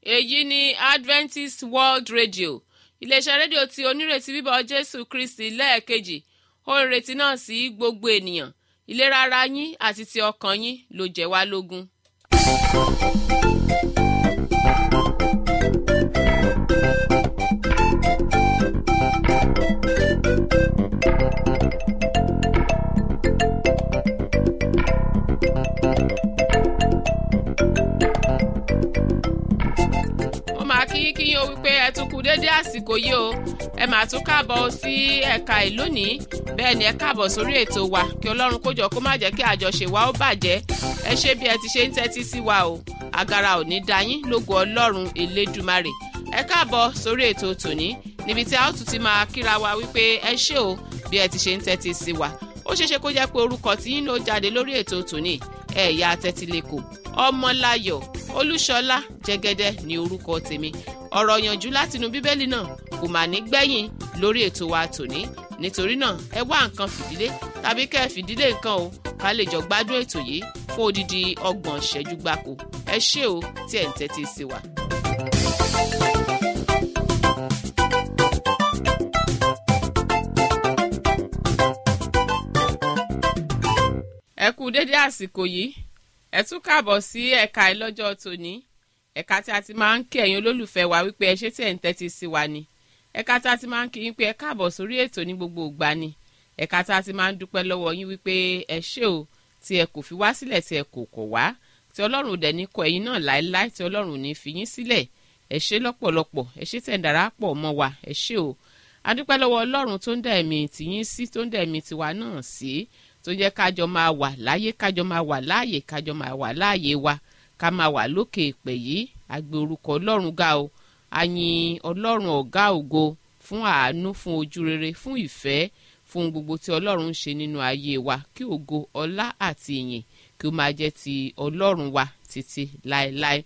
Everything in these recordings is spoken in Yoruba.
èyí ni adventist world radio iléeṣẹ́ rédíò tí onírètí bíbọ̀ jésù kristi lẹ́ẹ̀kejì ó ń retí náà sí gbogbo ènìyàn ìlera ara yín àti ti ọkàn yín ló jẹ́ wá lógún. ó máa kí kí yín o wípé ẹ tún kú déédé àsìkò yìí o ẹ máa tún káàbọ̀ sí ẹ̀ka ìlú ní bẹ́ẹ̀ ni ẹ káàbọ̀ sórí ètò wa kí ọlọ́run kó jọ kó má jẹ́ kí àjọṣe wa ó bàjẹ́ ẹ ṣe bí ẹ ti ṣe ń tẹ́tí sí wa o agara ò ní da yín lógo ọlọ́run elédùmarè ẹ káàbọ̀ sórí ètò tòní níbi tí a ó tún ti máa kíra wa wípé ẹ ṣé o bí ẹ ti ṣe ń tẹ́tí sí wa ó ṣeéṣe kó jẹ́ pé orúkọ tí yín ló jáde lórí ètò tòní ẹ̀yà tẹ́tílẹ̀kọ̀ ọmọláyọ̀ olúṣọlá jẹ́gẹ́dẹ́ ní orúkọ tèmi ọ̀rọ̀ yànjú látinú bíbélì náà kò mà ní gbẹ̀yìn lórí ètò wa tòní nítorí náà ẹ wá nǹkan fìdílé tàbí kẹ́ ẹ fìdílé nǹkan o ká lè jọ gbádùn ètò yìí fún odidi ọgbọ̀n ìṣẹ́jú gbáko ẹ ṣé o tí ẹ̀ ń tẹ́tí sí wa. ẹ kú dédé àsìkò yìí ẹ tún káàbọ̀ sí ẹ̀ka ìlọ́jọ́ tòní ẹ̀ka tí a ti máa ń kí ẹ̀yin olólùfẹ́ wa wípé ẹ ṣé tí ẹ̀ ń tẹ́tí sí wa ni ẹ̀ka tí a ti máa ń kí yín pé ẹ káàbọ̀ sórí ètò ní gbogbo ìgbà ni ẹ̀ka tí a ti máa ń dúpẹ́ lọ́wọ́ yín wípé ẹ ṣé o tí ẹ kò fi wá sílẹ̀ tí ẹ kò kọ̀ wá tí ọlọ́run ò dẹ̀ ní kọ ẹ̀yin náà láéláé tí ọlọ́run ò ní fi yín sílẹ̀ ẹ ṣé lọ́pọ̀lọpọ̀ ẹ ṣé tẹ̀ ń darapọ̀ mọ́ wa ẹ ṣé o adúpẹ́ lọ́wọ́ ọlọ́run tó ń dá ẹ̀mí tìyín sí tó ń dá ẹ̀mí tiwa náà sí tó jẹ́ kájọ máa wà láyé kájọ máa wà láàyè kájọ máa wà láàyè wa ká máa wà lókè ìpè yìí àgbè orúkọ ọlọ́run ga o àyìn ọlọ́run ọ̀gá ògo fún àánú fún ojú rere fún ìfẹ́ fún gbogbo tí ọlọ́run ń ṣe nínú ayé wa kí ògo ọlá àti ìyìn kí ó máa jẹ́ ti ọlọ́run wa títí láéláé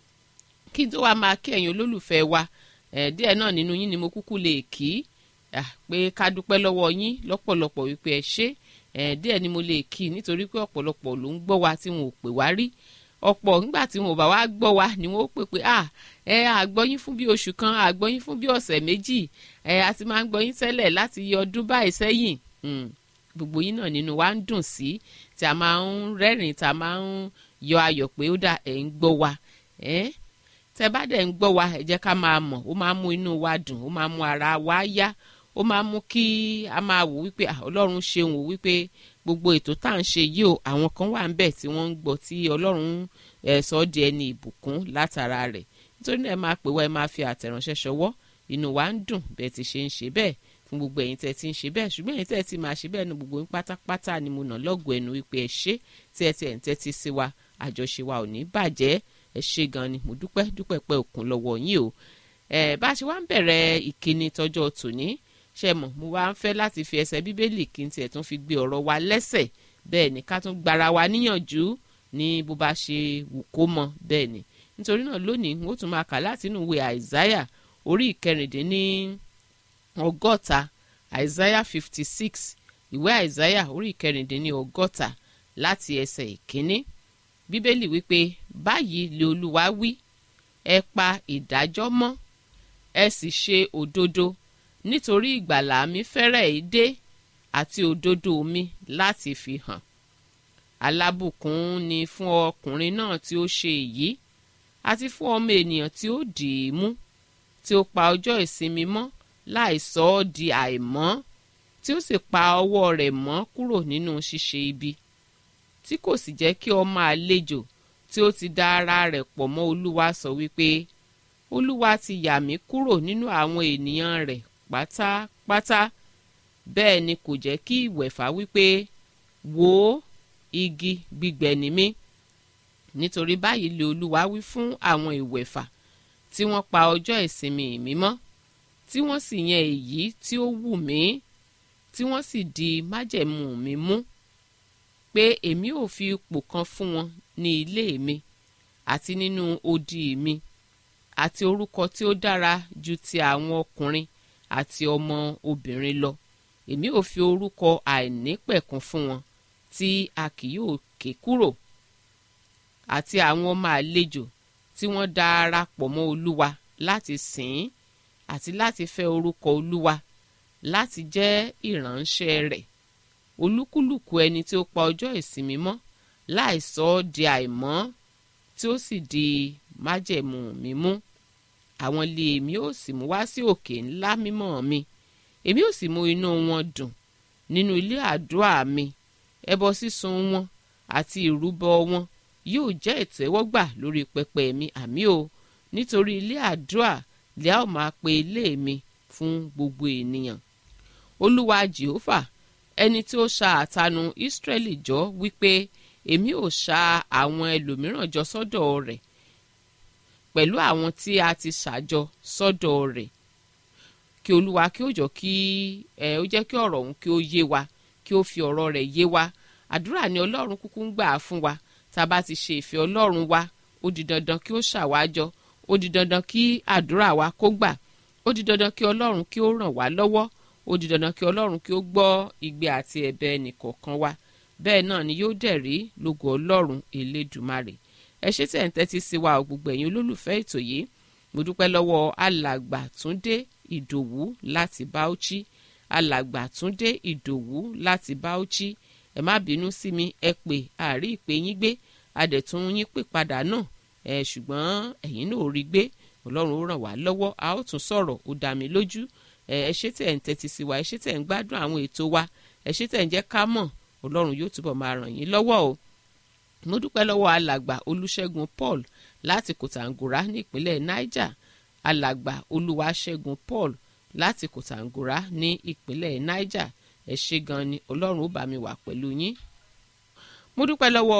kí n tó wá máa kí ẹ̀yin olólùfẹ́ wa ẹ̀ díẹ̀ náà nínú yín ni mo kúkú lè kí pé ká dúpẹ́ lọ́wọ́ yín lọ́pọ̀lọpọ̀ wípé ẹ ṣé ẹ̀ díẹ̀ ni mo lè kí nítorí pé ọ̀pọ̀lọpọ̀ ló ń gbọ́ wa tí wọn ò pè wá rí ọ̀pọ̀ nígbà tí wọn ò bá wá gbọ́ wa ni wọ́n ó pè pé à ẹ àgbọ́yín fún bí oṣù kan àgbọ́yín fún bí ọ̀sẹ̀ méjì ẹ a ti máa ń gbọ́yín tẹ́lẹ̀ láti yọ ọdún báyìí sẹ́yìn gbogbo yín náà nínú wa ń dùn sí tí a máa ń rẹ́rìn tá a máa ń yọ ayọ̀ pé ó dà ẹ̀ ń gbọ́ wa ẹ́ tẹ́ bá dẹ̀ ń gbọ́ wa ẹ jẹ́ ká máa mọ̀ ó máa ń mú inú wa dùn ó máa ń mú ara wa yá ó máa ń mú kí a máa wò wípé ọlọ́run ṣeun wò wípé gbogbo ètò tá à ń ṣe yìí o àwọn kan wà ń bẹ̀ tí wọ́n ń gbọ́ tí ọlọ́run ẹ̀ sọ di ẹni ìbùkún látara rẹ̀ nítorí náà ẹ máa pè wá ẹ máa fi àtẹ̀ránṣẹ́ ṣọwọ́ inú wa ń dùn bẹ́ẹ̀ ti ṣe ń ṣe bẹ́ẹ̀ fún gbogbo ẹ̀yin tẹ́ ti ń ṣe bẹ́ẹ̀ ṣùgbọ́n ẹ̀yin tẹ́ ti máa ṣe bẹ́ẹ̀ nu gbogbo yín pátápátá ni mo nà lọ́gọ̀ ẹnu wípé ẹ ṣé tí ẹ ti ẹ̀ ń tẹ́tí sí wa àjọṣe wa ò ní bàjẹ́ ẹ ṣé gan ni mo dúpẹ́ dúpẹ́ pẹ́ òkun lọ́wọ́ yín o ẹ bá a ṣe wá ń bẹ̀rẹ̀ ìkíni tọjọ́ tòní ṣe mọ̀ mo wá ń fẹ́ láti fi ẹsẹ̀ bíbélì kí n tiẹ̀ tún fi gbé ọ̀rọ̀ wa lẹ́sẹ̀ bẹ́ẹ̀ ni ká tún gbara wa níyànjú ní bó bá ṣe wù kó mọ bẹ́ẹ̀ ni nítorí náà lónìí n ó tún máa kà láti inú ìwé àìsáyà orí ìkẹrìndínní ọgọ́ta àìsáyà fifty six ìwé àìsáyà orí ìkẹrìndínní ọgọ́ta láti ẹsẹ̀ ìkíní bíbélì wípé báyìí lè olúwa wí ẹ pa ìdájọ́ mọ́ ẹ sì ṣe òdodo nítorí ìgbàlà mi fẹ́rẹ̀ẹ́ dé àti òdodo mi láti fi hàn alábùkún ni fún ọkùnrin náà tí ó ṣe èyí àti fún ọmọ ènìyàn tí ó dì í mú tí ó pa ọjọ́ ìsinmi mọ́ láì sọ ọ́ di àìmọ́ tí ó sì pa ọwọ́ rẹ̀ mọ́ kúrò nínú ṣíṣe ibi tí kò sì jẹ́ kí ọmọ àlejò tí ó ti da ara rẹ̀ pọ̀ mọ́ olúwa sọ wípé olúwa ti yà mí kúrò nínú àwọn ènìyàn rẹ̀ pátápátá bẹ́ẹ̀ ni kò jẹ́ kí ìwẹ̀fà wípé wò ó igi gbígbẹ ni mí nítorí báyìí lè olúwa wí fún àwọn ìwẹ̀fà tí wọ́n pa ọjọ́ ìsinmi mi mọ́ tí wọ́n sì yan èyí tí ó wù mí tí wọ́n sì di májẹ̀mú mi mú pé èmi ò fi ipò kan fún wọn ní ilé mi àti nínú odi mi àti orúkọ tí ó dára ju ti àwọn ọkùnrin àti ọmọ obìnrin lọ èmi ò fi orúkọ àìnípẹ̀kun fún wọn tí a kì yóò ké kúrò àti àwọn ọmọ àlejò tí wọ́n darapọ̀ mọ́ olúwa láti sìn ín àti láti fẹ́ orúkọ olúwa láti jẹ́ ìránṣẹ́ rẹ̀ olúkúlùkù ẹni tí ó pa ọjọ́ ìsinmi mọ́ láì sọ ọ́ di àìmọ́ tí ó sì di májẹ̀mú mímú àwọn ilé èmi ó sì mú wá sí òkè ńlá mímọ́ mi èmi ó sì mú inú wọn dùn nínú ilé àdúrà mi ẹbọ sísun wọn àti ìrúbọ wọn yóò jẹ́ ìtẹ́wọ́gbà lórí pẹpẹ mi àmì o nítorí ilé àdúrà lè a ó máa pe ilé mi fún gbogbo ènìyàn olúwa jehova ẹni tí ó ṣa àtanu ìsírẹ́lì jọ wípé èmi ò ṣa àwọn ẹlòmíràn jọ sọ́dọ̀ rẹ̀ pẹ̀lú àwọn tí a ti ṣàjọ sọ́dọ̀ rẹ̀ kí olúwa kí ó jọ kí ẹ ó jẹ́ kí ọ̀rọ̀ òun kí ó yé wa kí ó fi ọ̀rọ̀ rẹ̀ yé wa àdúrà ni ọlọ́run kúkú ń gbà fún wa tá a bá ti ṣe ìfẹ́ ọlọ́run wa ó di dandan kí ó ṣàwájọ ó di dandan kí àdúrà wa kó gbà ó di dandan kí ọlọ́run kí ó ràn wá lọ́wọ́ ó di dandan kí ọlọ́run kí ó gbọ́ igbe àti ẹ̀bẹ̀ ẹnìkọ̀ọ̀kan wa bẹ́ẹ̀ náà ni yóò dẹ̀ rí lógo ọlọ́run elédùmarè ẹ ṣé tẹ̀ ń tẹ́tí sí wa gbogbo ẹ̀yin olólùfẹ́ ètò yìí mo dúpẹ́ lọ́wọ́ alàgbà túndé ìdòwú láti bauchi alàgbà túndé ìdòwú láti bauchi ẹ má bínú sí mi ẹ pè àárí ìpè yín gbé adẹ̀tún yín pè padà náà ẹ ṣùgbọ́n ẹ̀yin náà ò rí gbé ọlọ́run ó ràn wá lọ́wọ́ a ó tún sọ̀rọ̀ ó dá mi lójú ẹ ṣé tẹ̀ ń tẹ́tí sí wa ẹ ṣé tẹ̀ ń gbádùn àwọn ètò wa ẹ ṣé tẹ̀ ń jẹ́ ká mọ̀ ọlọ́run yóò túbọ̀ máa ràn yín lọ́wọ́ o mo dúpẹ́ lọ́wọ́ alàgbà olùṣègùn paul láti kòtàngórá nípínlẹ̀ niger alàgbà olúwaṣẹ́gun paul láti kòtàngórá ní ìpínlẹ̀ niger ẹ ṣé gan ni ọlọ́run ó bá mi wà pẹ̀lú yín mo dúpẹ́ lọ́wọ́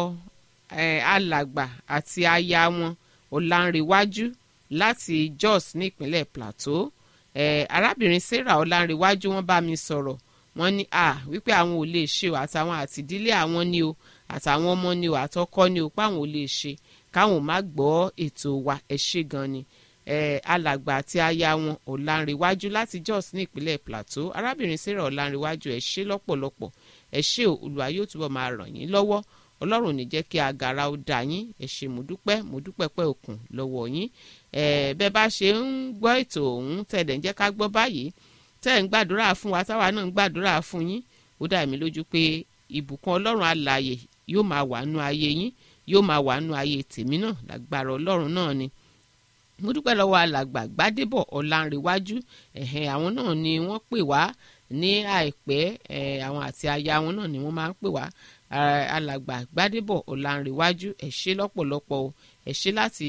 alàgbà àti aya wọn ọ̀làǹrẹ̀wájú láti jos nípínlẹ̀ plateau arábìnrin sarah ọ̀làǹrẹ̀wájú wọ́n bá mi sọ̀rọ̀ wọ́n ní à wípé àwọn ò lè ṣe o àtàwọn àtìdílé àwọn ni o àtàwọn ọmọ ni o àtọkọ ni o páwọn ò lè ṣe káwọn má gbọ́ ètò wa ẹ ṣé gan ni alàgbà àti aya wọn ọ̀làǹrẹ̀wájú láti jos ní ìpínlẹ̀ plateau arábìnrin sarah ọ̀làǹrẹ̀wájú ẹ ṣé lọ́pọ̀lọpọ̀ ẹ ṣé o olùwà yóò túbọ̀ máa ràn yín lọ́wọ́ ọlọ́run ní jẹ́ kí agara ó dà yín ẹ ṣé mo dúpẹ́ mo dúpẹ́ pẹ́ òkun lọ́wọ́ yín bẹ́ẹ̀ bá ṣe ń gbọ́ ètò ọ̀hún tẹ̀lé ń jẹ́ ká gbọ́ báyìí tẹ́ ẹ̀ ń gbàdúrà fún wa táwa náà ń gbàdúrà fún yín ó dá mi lójú pé ìbùkún ọlọ́run alààyè yóò máa wà nú ayé yín yóò máa wà nú ayé tèmi náà lágbára ọlọ́run náà ni mo dúpẹ́ lọ́wọ́ alàgbà gbádébọ̀ ọ̀làǹrẹ̀wájú ẹ̀hẹ́n àwọn náà ni wọ́n pè wá ní àìpẹ́ àwọn àti aya wọn náà ni wọ́n máa ń pè wá alàgbà gbádébọ̀ ọ̀làǹrẹ̀wájú ẹ ṣé lọ́pọ̀lọpọ̀ o ẹ ṣé láti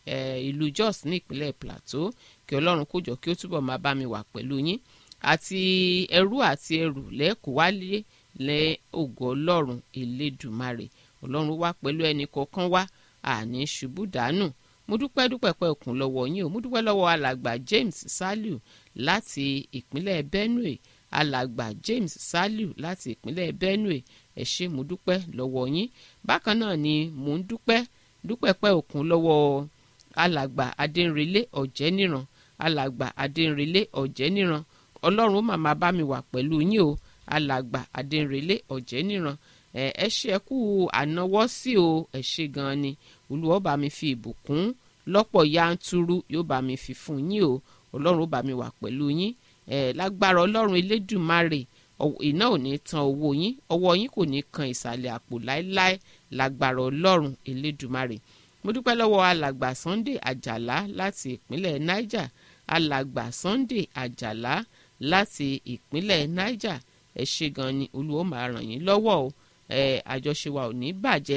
ìlú jos ní ìpínlẹ̀ plateau kí ọlọ́run kó jọ kí ó túbọ̀ máa bá mi wà pẹ̀lú yín àti ẹrú àti ẹrù lẹ́ẹ̀kọ́ wálé lẹ́ ògo ọlọ́run elédùmarè ọlọ́run wá pẹ̀lú ẹnì kọ̀ọ̀kan wá àní ṣubú dànù mo dúpẹ́ dúpẹ́ pẹ́ òkun lọ́wọ́ yín o mo dúpẹ́ lọ́wọ́ alàgbà James Saliu láti ìpínlẹ̀ Benue alàgbà James Saliu láti ìpínlẹ̀ Benue ẹ ṣé mo dúpẹ́ lọ́wọ́ yín bákan náà ni mo ń dúpẹ́ dúpẹ́ pẹ́ òkun lọ́wọ́ alàgbà Adéǹrelé Ọ̀jẹ́níran alàgbà Adéǹrelé Ọ̀jẹ́níran ọlọ́run ó màmá bá mi wà pẹ̀lú yín o alàgbà Adéǹrelé Ọ̀jẹ́níran ẹ ṣe kú ànáwọ́ sí o ẹ ṣe gan-an ni olúwa bá mi fi ìbùkún lọ́pọ̀ yanturu yóò bá mi fi fún yín o ọlọ́run ó bá mi wà pẹ̀lú yín ẹ lágbára ọlọ́run elédùmarè iná ò ní tan owó yín ọwọ́ yín kò ní kan ìsàlẹ̀ àpò láéláé lágbára ọlọ́run elédùmarè mo dúpẹ́ lọ́wọ́ alàgbà Sunday Àjàlá láti ìpínlẹ̀ Niger alàgbà Sunday Àjàlá láti ìpínlẹ̀ Niger ẹ ṣe gan ni olúwa ó máa ràn yín lọ́wọ́ o ẹ àjọṣe wa ò ní bàjẹ́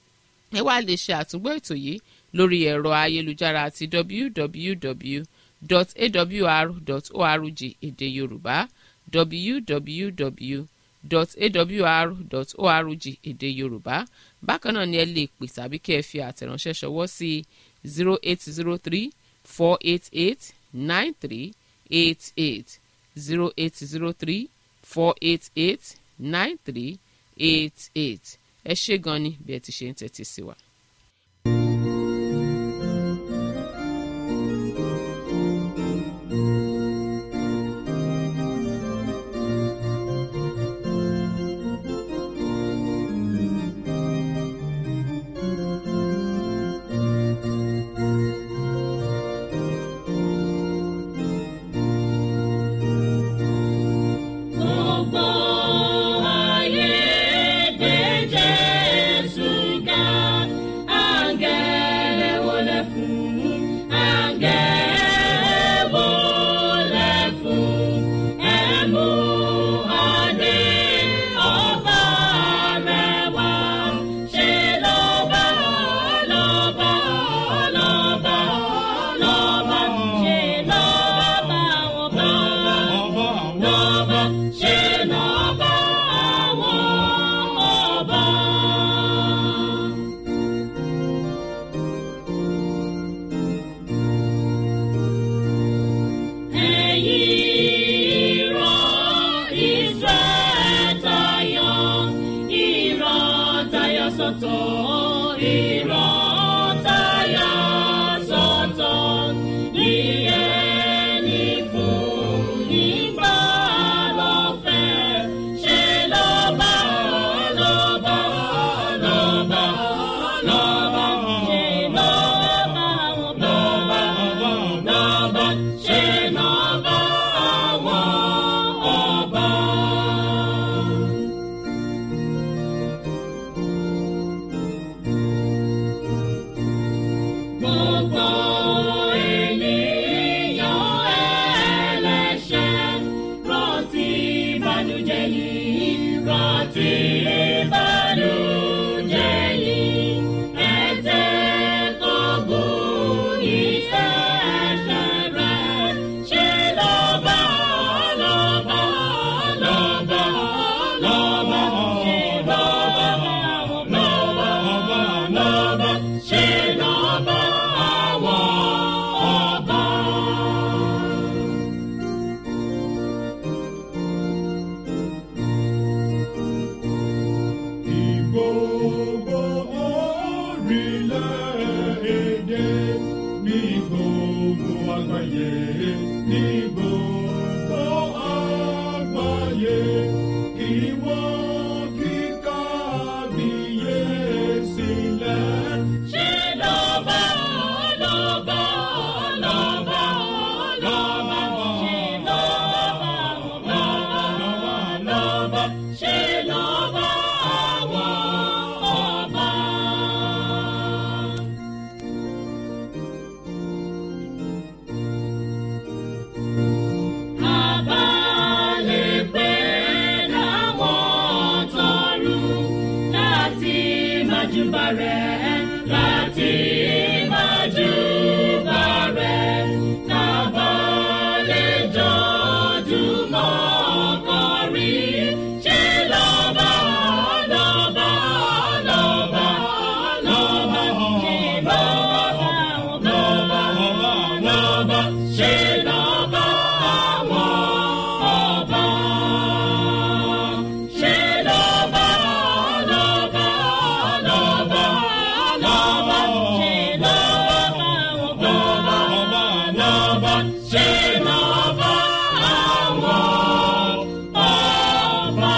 ẹ wá lè ṣe àtúngbọ́ ètò yìí lórí ẹ̀rọ ayélujára àti www.awr.org èdè yorùbá www.awr.org èdè yorùbá bákan náà ni ẹ lè pè tàbí kí ẹ fi àtẹ̀ránṣẹ́ ṣọwọ́ sí zero eight zero three four eight eight nine three eight eight zero eight zero three four eight eight nine three eight eight ẹ ṣé gan ni bí ẹ ti ṣe ń tẹ́tí sí wa. sọ́tọ̀ ìran táyà sọ́tọ̀ ní ẹni fún nígbà lọ́fẹ̀ẹ́ ṣe lọ́ba lọ́ba lọ́ba lọ́ba ṣe lọ́ba lọ́ba lọ́ba ṣe lọ́ba àwọn ọba. Gbogbo ènìyàn ẹlẹ́ṣẹ̀ rántí ìbànújẹ́ yìí rántí ìbànújẹ́ yìí ẹ̀jẹ̀ tó bù ìṣẹ̀ṣẹ̀ rẹ̀ ṣe lọ́ba lọ́ba lọ́ba lọ́ba ṣe lọ́ba lọ́ba lọ́ba ṣe lọ́ba àwọn ọba. Gbogbo orílẹ̀-èdè ní gbogbo àgbáyé ní gbogbo àgbáyé kí wọ́n kí kábíyèsí lẹ̀. Ṣé lọ́ba lọ́ba lọ́ba lọ́ba ṣe lọ́ba lọ́ba lọ́ba ṣe lọ́ba àwọn ọba. Àbálẹ̀ pé láwọn tọrùn láti májúbà rẹ̀ láti májúbà rẹ̀ kábàlẹ̀ jọjúmọ́ kọrin ṣe lọ́ba lọ́ba lọ́ba lọ́ba ṣe lọ́ba lọ́ba lọ́ba ṣe lọ́ba àwọn ọba. Ṣé lọ́ba lọ́ba lọ́ba lọ́ba ṣe lọ́ba lọ́ba lọ́ba ṣe lọ́ba àwọn ọba.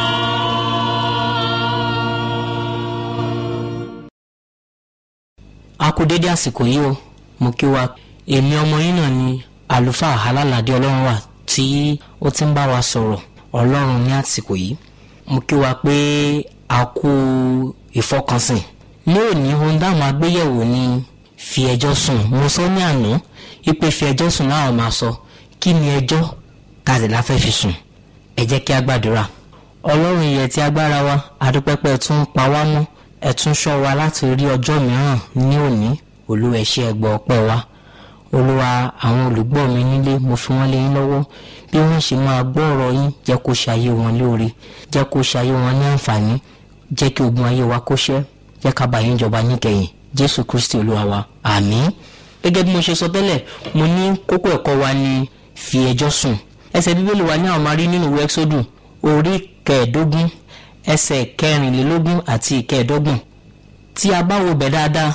a kú dédé àsìkò yìí o mo kí wa èmi ọmọ yín náà ni àlùfáà alálàdé ọlọ́run wà tí ó ti ń bá wa sọ̀rọ̀ ọlọ́run ní àsìkò yìí mo kí wa pé a kú ìfọkànsìn ní òní ohun dáhùn agbéyẹ̀wò ni fi ẹjọ́ sùn mo sọ ní àná ipe fi ẹjọ́ sùn láwọn máa sọ kí ni ẹjọ́ tàbí la fẹ́ fi sùn ẹ jẹ́ kí a gbàdúrà ọlọ́run ìyẹn tí agbára wa adúpẹ́pẹ́ tún ń pa wá mọ́ ẹ tún ṣọ́ wa láti rí ọjọ́ mìíràn ní òní olúwa ẹ ṣé ẹ gbọ́ ọpẹ́ wa olúwa àwọn olùgbọ́ mi nílé mo fi wọ́n lé yín lọ́wọ́ bí wọ́n ṣe máa gbọ́ ọ̀rọ̀ yín jẹ́ kó ṣayé wọn lóore jẹ́ kó ṣayé wọn ní àǹfààní jẹ́ kí ogun ayé wa kó ṣẹ́ jẹ́ ká bá yín jọba níkẹyìn jésù kristi olúwa wa àmín gẹ́gẹ́ bí mo ṣe sọ tẹ́lẹ̀ mo ní kókó ẹ̀kọ́ wa ni fi ẹjọ́ sùn ẹsẹ̀ bíbélì wa ní àwọn máa rí nínú ìwé ẹ́xódù orí kẹẹ̀ẹ́dógún ẹsẹ̀ kẹrìnlélógún àti ìkẹẹ̀ẹ́dọ́gbọ̀n tí a bá wo bẹ̀ dáadáa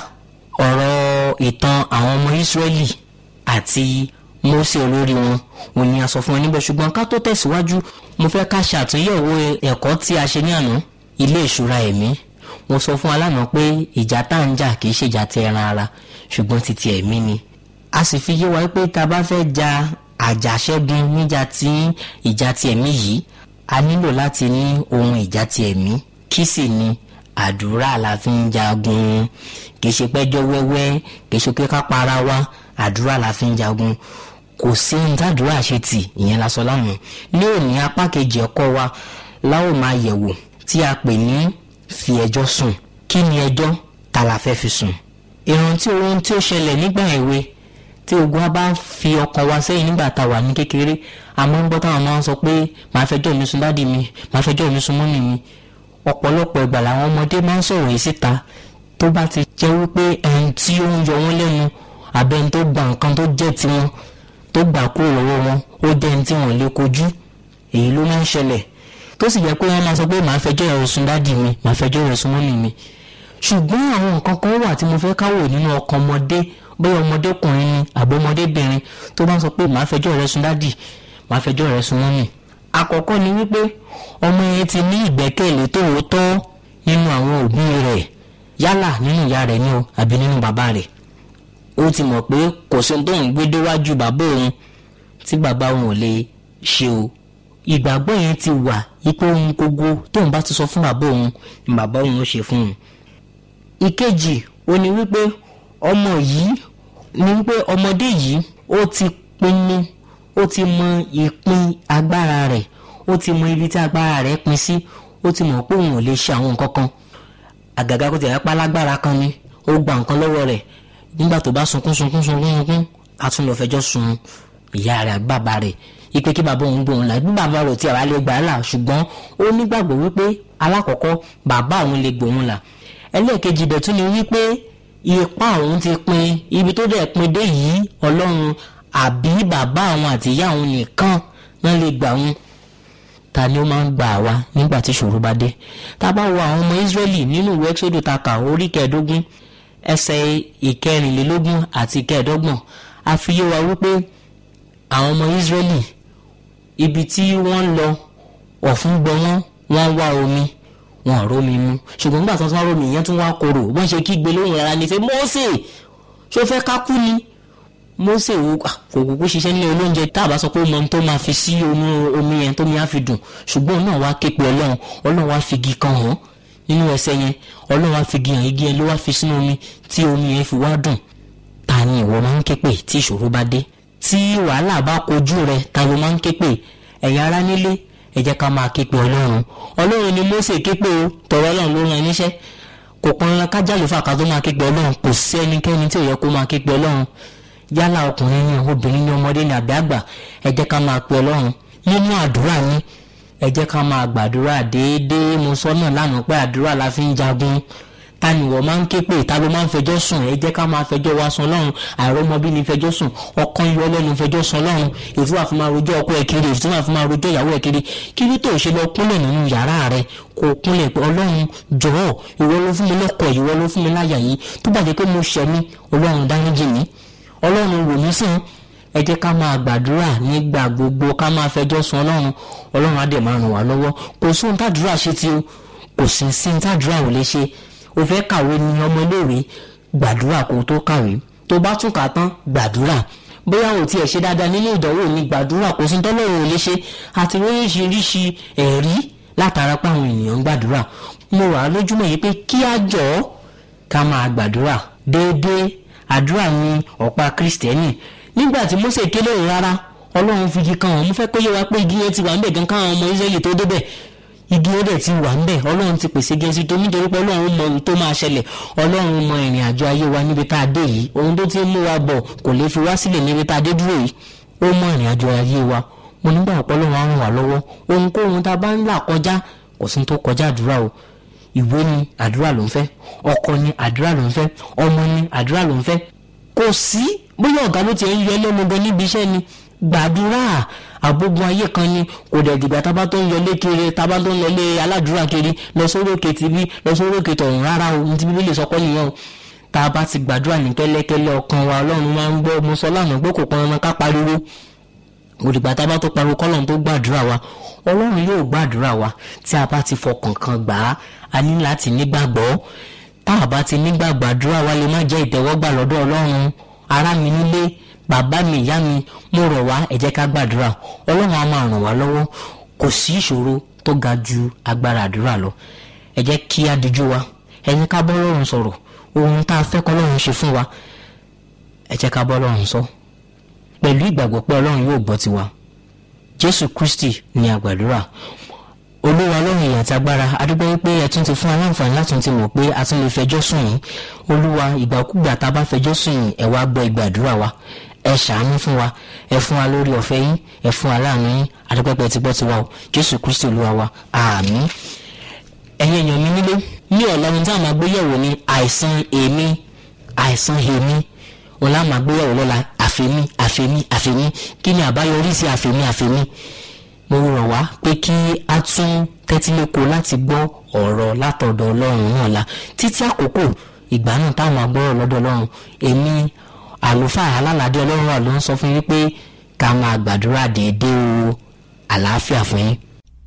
ọ̀rọ̀ ìtàn àwọn ọmọ ìsírẹ́lì àti mósè olórí wọn ò ní a sọ fún wọn níbẹ̀ ṣùgbọ́n ká tó tẹ̀síwájú mo fẹ́ ká ṣàtúnyẹ̀wò ẹ̀kọ́ tí a ṣe ní àná ilé ìṣúra ẹ̀mí mo sọ fún alánà pé ìjà tá à ń jà kì í ṣèjà ti ẹran ara ṣùgbọ́n ti ti ẹ̀mí ni a sì fi yé wa pé tá a bá fẹ́ ja àjàṣẹ́gun níjà tí ìjà ti ẹ̀mí yìí a nílò láti ní ohun ìjà ti ẹ̀mí kí sì ni àdúrà la fi ń jagun kìí ṣe pẹ́jọ́ wẹ́wẹ́ kìí ṣe pé ká para wa àdúrà la fi ń jagun kò sí ohun tàdúrà ṣe tì ìyẹn la sọ lánàá ní òní apá kejì ẹ̀kọ́ wa láwọn máa yẹ̀wò tí a pè ní fi ẹjọ́ sùn kí ni ẹjọ́ ta la fẹ́ fi sùn ìrántí ohun tí ó ṣẹlẹ̀ nígbà èwe tí ogun wa bá ń fi ọkàn wa sẹ́yìn nígbà tá a wà ní kékeré àmọ́ ń gbọ́ táwọn máa ń sọ pé màá fẹjọ́ mi sùn dádì mi màá fẹjọ́ mi sùn mọ́mì mi ọ̀pọ̀lọpọ̀ ìgbà làwọn ọmọdé máa ń sọ̀rọ̀ yìí síta tó bá ti jẹ́ wípé ẹni tí ó ń yọ wọ́n lẹ́nu àbẹ́ni tó gba nǹkan tó jẹ́ tiwọn tó gbà kúrò lọ́wọ́ wọn ó jẹ́ ẹni tí wọ́n lè kojú èyí ló máa ń ṣẹlẹ̀ tó sì jẹ́ pé wọ́n máa sọ pé màá fẹjọ́ rẹ̀ sùn dádì mi màá fẹjọ́ rẹ̀ sùn mọ́mì mi ṣùgbọ́n àwọn nǹkan kan wà tí mo fẹ́ káwò nínú ọkàn ọmọdé bóyá ọmọdékùnrin ni àbí ọmọdébìnrin tó bá ń sọ pé màá fẹjọ́ rẹ sùn dádì màá fẹjọ́ rẹ sùn mọ́mì àkọ́kọ́ ni wípé ọmọ yẹn ti ní ìgbẹ́kẹ̀lé tòótọ́ nínú àwọn òbí rẹ̀ yálà nínú ìyá rẹ̀ ni o àbí nínú bàbá rẹ̀ ó ti mọ̀ pé kò sí ohun tó ń gbé déwájú bàbá òun tí bàbá òun ò lè ṣe o ìgbàgbọ́ yẹn ti wà ipò ohun gbogbo tóun bá ti sọ fún bàbá òun ni bàbá òun ó ṣe fún un. ìkejì ó ní wípé ọmọ yìí ní wípé ọmọdé yìí ó ti pinnu ó ti mọ ìpín agbára rẹ̀ ó ti mọ ibi tí agbára rẹ̀ pin sí ó ti mọ̀ pé òun ò lè ṣe àwọn nǹkan kan àgàgà kó ti rẹ̀ pa lágbára kan ni ó gba nǹkan lọ́wọ́ rẹ̀ nígbà tó bá sunkún sunkún sunkún sunkún a tún lọ fẹjọ́ sun ìyá rẹ̀ àbí bàbá rẹ̀ ipe kí bàbá òun gbóhùn là bí bàbá rẹ̀ tí àwa lè gbà á là ṣùgbọ́n ó nígbàgbọ́ wípé alákọ̀ọ́kọ́ bàbá òun lè gbóhùn là ẹlẹ́ẹ̀kejì bẹ̀ tún ni wípé ipá òun ti pin ibi tó dẹ̀ pin dé yìí ọlọ́run àbí bàbá àwọn àti ìyá òun nìkan náà lè gbà wọn ta ni ó máa ń gbà wá nígbà tí ìṣòro bá dé tá a bá wo àwọn ọmọ Ísírẹ́lì nínú ìwé Ẹ́kísódù ta kà orí kẹẹ̀ẹ́dógún ẹsẹ̀ ìkẹrìnlélógún àti ìkẹẹ̀ẹ́dọ́gbọ̀n a fi yé wa wípé àwọn ọmọ Ísírẹ́lì ibi tí wọ́n lọ ọ̀fun gbọ́ wọ́n wọ́n wá omi wọn ò rómi mu ṣùgbọ́n nígbà tí wọ́n tún wá rómi ìyẹn tún wá korò wọ́n ṣe kígbe lóhùn rárá ní fẹ́ Mósè ṣó fẹ́ ká kú ni Mósè wo kò kúkú ṣiṣẹ́ nílé olóúnjẹ tá a bá sọ pé ọmọ tó máa fi sí omi omi yẹn tó mi á fi dùn ṣùgbọ́n náà wá ké pe Ọlọ́run Ọlọ́run wá fi igi kan hàn nínú ẹsẹ̀ yẹn Ọlọ́run wá fi igi hàn igi yẹn ló wá fi sínú omi tí omi yẹn fi wá dùn ta ni ìwọ máa ń ké pè tí ìṣòro bá dé tí wàhálà bá kojú rẹ ta ló máa ń ké pè ẹ̀yin ará nílé ẹ jẹ́ ká máa ké pe Ọlọ́run Ọlọ́run ni Mósè ké pè o tọrọ Ọlọ́run ló rán ẹ níṣẹ́ kò pọn ńlá kájàlè fàkà tó máa ké pe Ọlọ́run kò sí ẹnikẹ́ni tí ò yẹ kó máa ké pe Ọlọ́run yálà ọkùnrin ni obìnrin ni ọmọdé ni àbí àgbà ẹ jẹ́ ká máa pe Ọlọ́run nínú àdúrà ni ẹ jẹ́ ká máa gbàdúrà déédéé mo sọ náà lánàá pé àdúrà la fi ń jagun ta ni wọ́n máa ń ké pè ta ló máa ń fẹjọ́ sùn ẹ jẹ́ ká máa fẹjọ́ wa sùn lọ́run àìrọ́mọbí ni fẹjọ́ sùn ọkàn yọ lẹ́nu fẹjọ́ sùn lọ́run ètò àfi máa rojọ́ ọkọ ẹ̀ kiri ètò àfi máa rojọ́ ìyàwó ẹ̀ kiri kí ní tó ṣe lọ kúnlẹ̀ nínú yàrá rẹ kó kúnlẹ̀ pé ọlọ́run jọ̀ọ́ ìwọ ló fún mi lọ́kọ ìwọ ló fún mi láyà yìí tó bàjẹ́ pé mo ṣẹ̀ mí ọlọ́run dáríjì mí ọlọ́run wò mí sàn ẹ jẹ́ ká máa gbàdúrà nígbà gbogbo ká máa fẹjọ́ sùn ọlọ́run ọlọ́run á dẹ̀ máa ràn wá lọ́wọ́ kò sóhun tàdúrà ṣe tí o kò sí sí tàdúrà ò lè ṣe o fẹ́ kàwé ní ọmọléèwé gbàdúrà kó tó kàwé tó bá tún kà tán gbàdúrà bóyá o tiẹ̀ ṣe dáadáa nínú ìdánwò ní gbàdúrà kò sí tọ́lọ́run ò lè ṣe àti oríṣiríṣi ẹ̀rí látara pé àwọn ènìyàn ń gbàdúrà mo wà lójúmọ́ yìí pé kí á jọ ká máa gbàdúrà déédéé àdúrà ní ọ̀pá kristẹni nígbà tí Mósè kélé rárá ọlọ́run fi igi kan hàn mo fẹ́ kó yé wa pé igi yẹn ti wà ń bẹ̀ gan káwọn ọmọ Ísírẹ́lì tó débẹ̀ igi ó dẹ̀ ti wà ń bẹ̀ ọlọ́run ti pèsè gẹ̀ẹ́sì tó nítorí pé ọlọ́run mọ ohun tó máa ṣẹlẹ̀ ọlọ́run mọ ìrìn àjò ayé wa níbi tá a dé yìí ohun tó ti ń mú wa bọ̀ kò lè fi wá sílẹ̀ níbi tá a dé dúró yìí ó mọ ìrìn àjò ayé wa mo nígbà pé ọlọ́run á ràn wá lọ́wọ́ ohunkóhun tá a bá ń là kọjá kò sí tó kọjá àdúrà o ìwé ni àdúrà ló ń fẹ́ ọkọ ni àdúrà ló ń fẹ́ ọmọ ni àdúrà ló ń fẹ́ kò sí bóyá ọ̀gá ló ti ń yọ ẹlẹ́nu gan níbi iṣẹ́ ni gbàdúrà àgbógun ayé kan ni kò dẹ̀ dìgbà tábà tó ń yọlé kiri tábà tó ń lọlé aládùúrà kiri lọ sórí òkè tìbí lọ sórí òkè tọ̀hún rárá o ní ti bíbélì sọ pé nìyẹn o tá a bá ti gbàdúrà ní kẹ́lẹ́kẹ́lẹ́ ọkàn wa ọlọ́run máa ń gbọ́ mo sọ lánàá pé kò pọn ọmọ ká pariwo òdìgbà tábà tó pariwo kọ́lọ́run tó gbàdúrà wa ọlọ́run yóò gbàdúrà wa tí a bá ti fọkàn kan gbà á a ní láti nígbàgbọ́ tá a bá ti nígbàgbọ́ àdúrà wa lè má jẹ́ ìtẹ́wọ́gbà lọ́dọ̀ ọlọ́run ará mi nílé bàbá mi ìyá mi mo rọ̀ wá ẹ jẹ́ ká gbàdúrà ọlọ́run á máa ràn wá lọ́wọ́ kò sí ìṣòro tó ga ju agbára àdúrà lọ ẹ jẹ́ kí á dijú wa ẹ jẹ́ ká bọ́ lọ́run sọ̀rọ̀ ohun tá a fẹ́ kọ́ lọ́run ṣe fún wa ẹ jẹ́ ká bọ́ lọ́run sọ pẹ̀lú ìgbàgbọ́ pé ọlọ́run yóò gbọ́ tiwa jésù kristi ni àgbàdúrà olúwa lọ́run ìyà àti agbára adúgbò wípé ẹ tún ti fún aláǹfààní láti ti mọ̀ pé a tún lè fẹjọ́ sùn yín olúwa ìgbàkúgbà tá a bá fẹjọ́ sùn yín ẹ wá gbọ́ ìgbàdúrà wa ẹ ṣàánú fún wa ẹ fún wa lórí ọ̀fẹ́ yín ẹ fún wa láàánú yín adúpẹ́pẹ́ ti gbọ́ tiwa o jésù kristi olúwa wa àmín ẹ̀yin èèyàn mi nílé ní ọ̀la ohun tí a máa gbéyẹ̀wò ni àìsàn èmi àìsàn èmi òun láà máa gbéyẹ̀wò lọ́la àfẹ́mí àfẹ́mí àfẹ́mí kí ni àbáyọrí sí àfẹ́mí àfẹ́mí mo rọ̀ wá pé kí a tún tẹ́tíléko láti gbọ́ ọ̀rọ̀ látọ̀dọ̀ ọlọ́run náà la títí àkókò ìgbà náà táwọn agbọ́rọ̀ lọ́dọ̀ ọlọ́run èmi àlùfáà alálàdé ọlọ́run wà ló ń sọ fún yín pé ká máa gbàdúrà déédéé o àlàáfíà fún yín.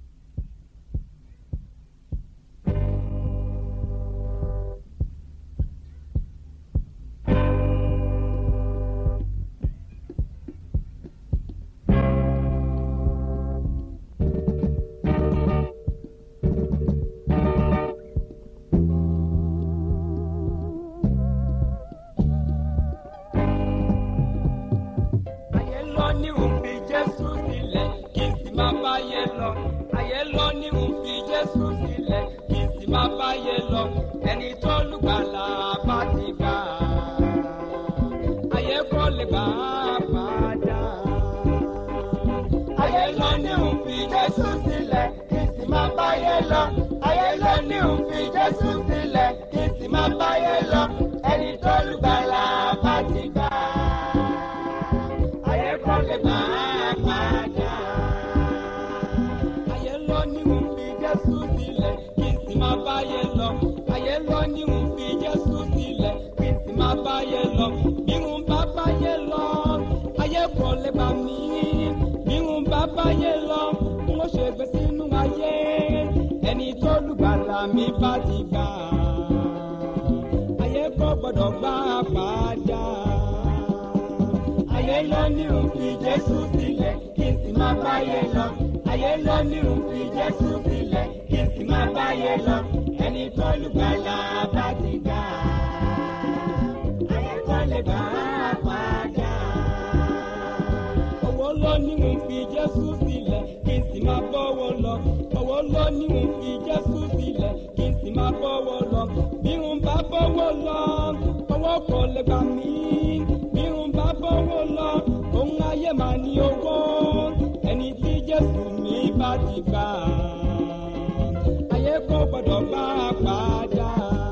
ayé lọ ní òfin jésù sílẹ̀ kí n sì máa báyé lọ. ayé lọ ní òfin jésù sílẹ̀ kí n sì máa báyé lọ. ẹni tó lùgbàlà bá ti gbà á. ayé kọ́ lè gbà á padà. ayé lọ ní òfin jésù sílẹ̀ kí n sì máa báyé lọ. ayé lọ ní òfin jésù sílẹ̀ kí n sì máa báyé lọ. ẹni tó lùgbàlà bá ti gbà á ayé kọ́ lè bá a padà. ayé lọ ní òun fi jésù sílẹ̀ kí n sì máa báyé lọ. ayé lọ ní òun fi jésù sílẹ̀ kí n sì máa báyé lọ. bí n bá báyé lọ ayé kọ́ lè bá mi. bí n bá báyé lọ n ó ṣe gbé sínú ayé ẹni tó lùgbàlà mi bá ti gbà. ayé kọ́ gbọ́dọ̀ gbà padà ayé lọ ní òfin jésù sílẹ̀ kí n sì máa báyé lọ. ayé lọ ní òfin jésù sílẹ̀ kí n sì máa báyé lọ. ẹni tó lùgbàlà bá ti gbà. ayé kọ́ lè bá a padà. owó lọ ní òfin jésù sílẹ̀ kí n sì máa bọ́wọ́ lọ. owó lọ ní òfin jésù sílẹ̀ kí n sì máa bọ́wọ́ lọ. bí n bá bọ́wọ́ lọ owó kò lè gbà mí bí n bá bọ́wọ́ lọ òun ayé máa ní owó ẹni tí jésù mi bá ti gbà ayé kò gbọdọ̀ bá a padà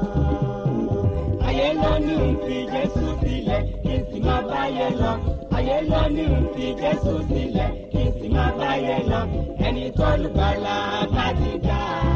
ayé lọ ní n fi jésù sílẹ̀ kí n sì máa báyé lọ ayé lọ ní n fi jésù sílẹ̀ kí n sì máa báyé lọ ẹni tó lùgbàlà bá ti gbà.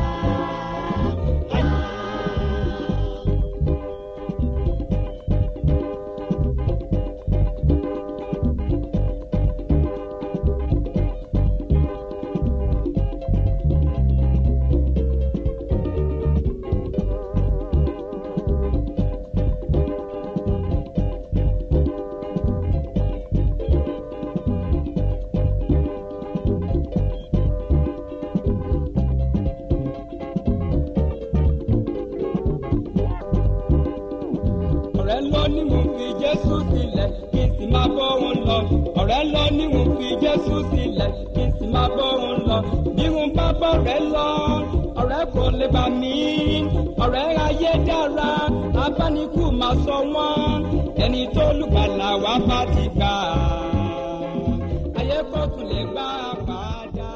ọ̀rẹ́ lọ ní mo fi jésù sílẹ̀ kí n sì máa bọ́ wọn lọ. ọ̀rẹ́ lọ ní mo fi jésù sílẹ̀ kí n sì máa bọ́ wọn lọ. bí wọn bá bọ̀ rẹ lọ ọ̀rẹ́ kò lè bà mí. ọ̀rẹ́ ayé dára abánikú máa sọ wọ́n ẹni tó lùgbàlà wá bá ti gbà. ayé kò tún lè gbà padà.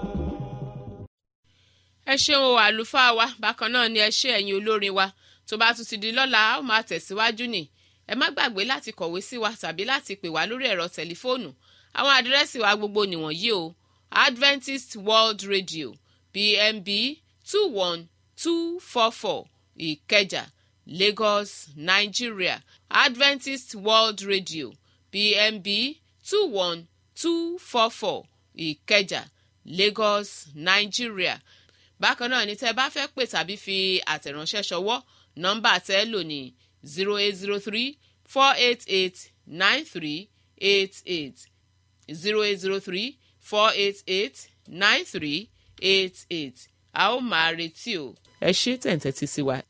ẹ ṣeun o àlùfáà wa bákan náà ni ẹ ṣe ẹ̀yin olórin wa tó bá tún ti di lọ́la a ó máa tẹ̀síwájú ni ẹ má gbàgbé láti kọ̀wé sí wa tàbí láti pè wá lórí ẹ̀rọ tẹlifóònù àwọn àdírẹ́sì wa gbogbo nìwọ̀nyí o adventist world radio pmb two one two four four ìkẹjà lagos nigeria adventist world radio pmb two one two four four ìkẹjà lagos nigeria bákan náà ni tẹ́ bá fẹ́ pè tàbí fi àtẹ̀ránṣẹ́ ṣọwọ́ nọ́mbà tẹ́ lò ní zero eight zero three four eight eight nine three eight eight zero eight zero three four eight eight nine three eight eight a ó máa retí o ẹ ṣé tẹ̀ǹtẹ̀ tí sí wa.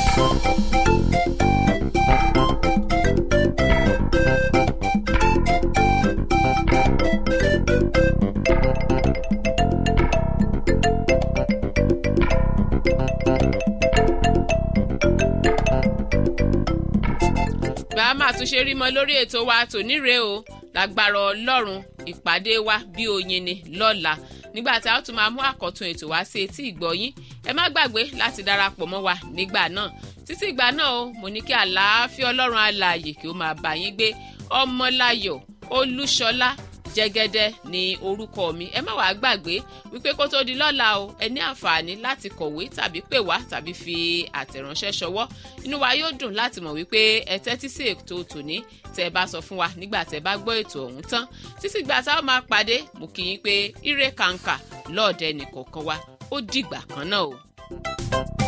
bá a máa tún ṣe rí mọ lórí ètò wa tòní rèé o lágbára ọlọ́run ìpàdé wa bí oyin ni lọ́la nígbà tí a ó tún máa mú àkọ́tún ètò wá sí etí ìgbọ́yín ẹ má gbàgbé láti darapọ̀ mọ́ wa nígbà náà títí ìgbà náà o mo ní kí àlàáfíà ọlọ́run alààyè kí ó máa bá yín gbé ọmọláyọ̀ olúṣọlá jẹ́gẹ́dẹ́ ní orúkọ mi ẹ má wàá gbàgbé wípé kó tó di lọ́la o ẹ ní àǹfààní láti kọ̀wé tàbí pè wá tàbí fi àtẹ̀ránṣẹ́ ṣọwọ́ inú wa yóò dùn láti mọ̀ wípé ẹ tẹ́tí sí ètò tòní tẹ́ ẹ bá sọ fún wa nígbà tẹ́ ẹ bá gbọ́ ètò ọ̀hún tán títí gbà tá a máa pàdé mo kì í pé ire kàǹkà lọ́ọ̀dẹ nìkọ̀ọ̀kan wa ó dìgbà kan náà o.